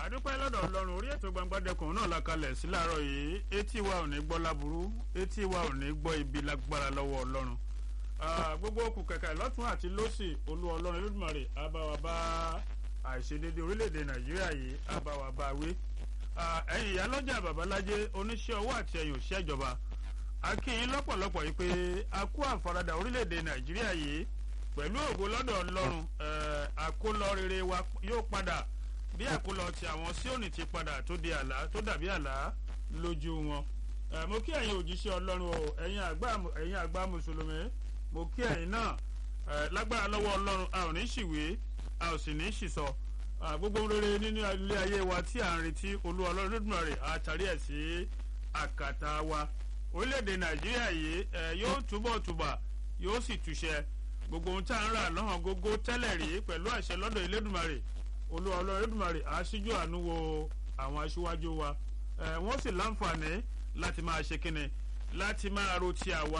àdúpẹ́ lọ́dọ̀ ọlọ́run orí ètò gbangbadẹkùn náà la kalẹ̀ sí láàárọ̀ yìí etí wa ò ní gbọ́ láburú etí wa ò ní gbọ́ ibi lágbára lọ́wọ́ ọlọ́run gbogbo okùn kẹ̀kẹ́ lọ́tún àti lọ́sì olú ọlọ́run Olódùmarè abáwa bá àìṣedédé orílẹ̀-èdè nàìjíríà yìí abáwa bá wí ẹ̀yin ìyálọ́jà babalájé oníṣẹ́ owó àti ẹ̀yìn òṣìṣẹ́ ìjọba akínyìn lọ́pọ̀lọpọ̀ yìí pé a kú àfaradà orílẹ̀-èdè nàìjíríà yìí pẹ̀lú ògo lọ́dọ̀ ọlọ́run àkólọ rere wa yóò padà bí àkólọ ti àwọn síòní ti padà tó di àlá tó dàbí àlá lójú wọn mo kí ẹ̀yin òjíṣẹ́ ọlọ́run o ẹ̀yin àgbà mùsùlùmí mo kí ẹ̀yin náà lágbára lọ́wọ́ ọlọ́run a ò ní ṣìwé a ò sì ní ṣìsọ gbogbo rere nínú ilé ayé wa tí à ń retí olú ọlọ́run Olódùmarè àtàrí ẹ̀ sí àkàtà wa orílẹ̀-èdè nàìjíríà yìí yóò túbọ̀ túbà yóò sì túṣẹ gbogbo ohun tá à ń rà lọ́hàn gógó tẹ́lẹ̀ rí pẹ̀lú àṣẹ lọ́dọ̀ Elédùmarè olúwa ọlọ́run Elédùmarè aṣíjú àánú wo àwọn aṣíwájú wa wọ́n sì láǹfààní láti máa ṣe kíni láti máa ro ti àwa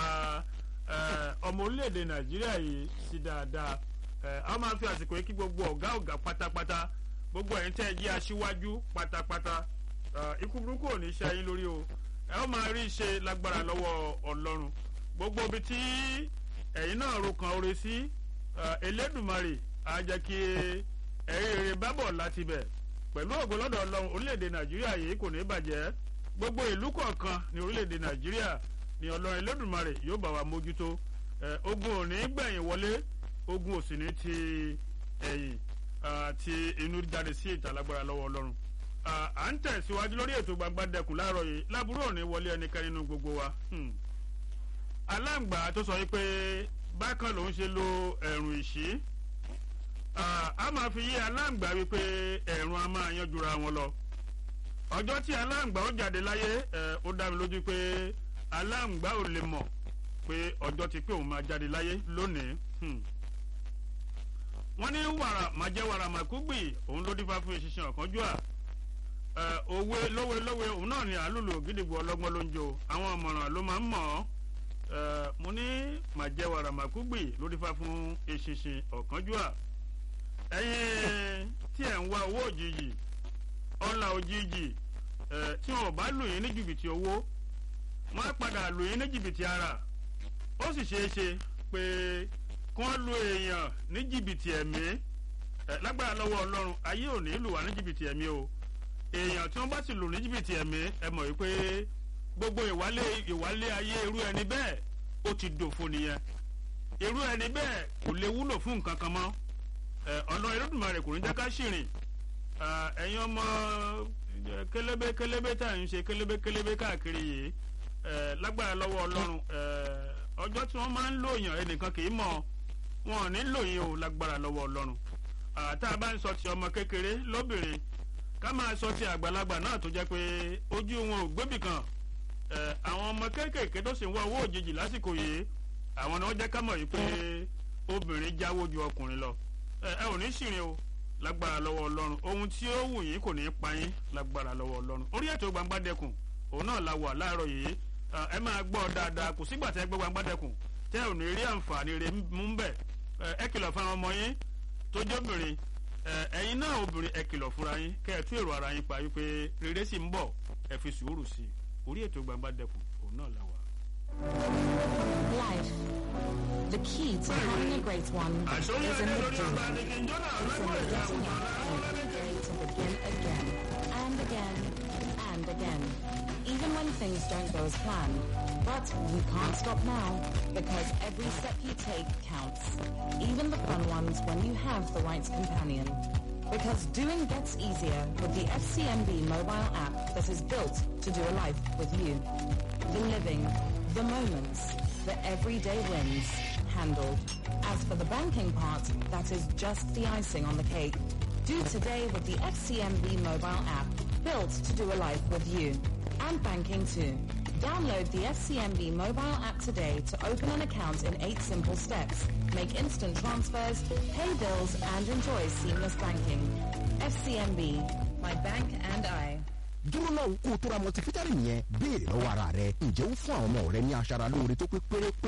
ọmọ orílẹ̀-èdè nàìjíríà yìí sí dáadáa a máa fi àsìkò yìí kí gbogbo ọ̀gá ọ̀gá pátápátá gbogbo ẹ̀yin tẹ́ ẹ jí aṣíwájú pátápátá ikú burúkú ò ní ṣe ayé lórí o ẹ ó máa rí iṣẹ́ lágbára lọ́wọ́ ọlọ́run gbogbo ibi tí ẹ̀yin náà ro kan oore sí Elédùmarè á jẹ́ kí ẹ̀rí rere bábọ̀ láti bẹ̀ pẹ̀lú ògo lọ́dọ̀ ọlọ́run orílẹ̀-èdè nàìjíríà yìí kò ní bàjẹ́ gbogbo ìlú kọ̀ọ̀kan ní orílẹ̀-èdè nàìjíríà ní ọlọ́run Elédùmarè yóò bá wa mójútó ogun ò ní gbẹ̀yìn wọlé ogun ò sì ní ti ẹ̀yìn ti inú jáde sí ìta lágbára lọ́wọ́ ọlọ́run à ń tẹ̀síwájú lórí ètò Gbangbadẹkùn láàárọ̀ yìí láburú ò ní wọlé ẹnikẹ́ni nínú gbogbo wa aláǹgbá tó sọ yìí pé bákan lòún ṣe lo ẹ̀rùn ìṣí a máa fi yé aláǹgbá wípé ẹ̀rùn a máa yanjura wọn lọ ọjọ́ tí aláǹgbá ó jáde láyé ó dá mi lójú pé aláǹgbá ò lè mọ̀ pé ọjọ́ ti pé òun máa jáde láyé lónìí wọ́n ní wàrà máa jẹ́ wàrà màkúgbì òun ló dífá fún ìṣiṣẹ́ ọ̀kánjúà òwe lówe lówe òun náà ni àlùlù gidigbo ọlọ́gbọ́n ló ń jó àwọn ọ̀mọ̀ràn ló máa ń mọ̀ ọ́ mo ní máa jẹ́ wàrà màkúgbì ló dífá fún ìṣiṣẹ́ ọ̀kánjúà ẹ̀yin tí ẹ̀ ń wá owó òjijì ọ̀là òjijì tí wọn ò bá lù yín ní jìbìtì owó wọ́n á padà lù yín ní jìbìtì ara ó sì ṣeé ṣe pé kí wọ́n lu èèyàn ní jìbìtì ẹ̀mí lágbára lọ́wọ́ ọlọ́run ayé ò ní lù wá ní jìbìtì ẹ̀mí o èèyàn tí wọ́n bá sì lù ní jìbìtì ẹ̀mí ẹ mọ̀ wípé gbogbo ìwálé ìwálé ayé irú ẹni bẹ́ẹ̀ ó ti dòfo nìyẹn irú ẹni bẹ́ẹ̀ kò lè wúlò fún nǹkan kan mọ́ ọ̀nà Olódùmarè kò ní jẹ́ ká ṣìrìn ẹ̀yin ọmọ kélébé kélébé tá à ń ṣe kélébé kélébé káàkiri yìí lágbára lọ́wọ́ ọlọ́run ọjọ́ tí wọ́n máa ń lòyàn ẹnìkan kì í mọ̀ wọn ò ní lòyìn o lágbára lọ́wọ́ ọlọ́run tá a bá ń sọ ti ọmọ kékeré lóbìnrin ká máa sọ ti àgbàlagbà náà tó jẹ́ pé ojú wọn ò gbébì kan àwọn ọmọ kéékèèké tó sì ń wá owó òjijì lásìkò yìí àwọn ni wọ́n jẹ́ ká mọ̀ yìí pé obìnrin jáwó ju ọkùnrin lọ ẹ ò ní ṣìrìn o lágbára lọ́wọ́ ọlọ́run ohun tí ó wù yín kò ní í pa yín lágbára lọ́wọ́ ọlọ́run orí ètò Gbangbadẹkùn òun náà la wà láàárọ̀ yìí ẹ máa gbọ́ dáadáa kò sígbà tẹ́ gbọ́ Gbangbadẹkùn tẹ́ ò ní rí àǹfààní rẹ̀ mú bẹ̀ ẹ kìlọ̀ fún àwọn ọmọ yín tó jóbìnrin ẹ̀yin náà obìnrin ẹ kìlọ̀ fúnra yín kẹ́ ẹ tú èrò ara yín pa wípé rere sì ń bọ̀ ẹ fi sùúrù sí i orí ètò Gbangbadẹkùn òun náà la wà. Life. The key to having a great one is in the doing. It's in the getting up every day to begin again and again and again. Even when things don't go as planned. But you can't stop now because every step you take counts. Even the fun ones when you have the right companion. Because doing gets easier with the FCMB mobile app that is built to do a life with you. The living, the moments, the everyday wins, handled. As for the banking part, that is just the icing on the cake. Do today with the FCMB mobile app, built to do a life with you. And banking too. Download the FCMB mobile app today to open an account in eight simple steps, make instant transfers, pay bills, and enjoy seamless banking. FCMB, my bank and I. dúró náà kó o tó ra multivitamin yẹn béèrè lọ́wọ́ ara rẹ ǹjẹ́ ó fún àwọn ọmọ rẹ ní aṣara lóore tó pé pérépéré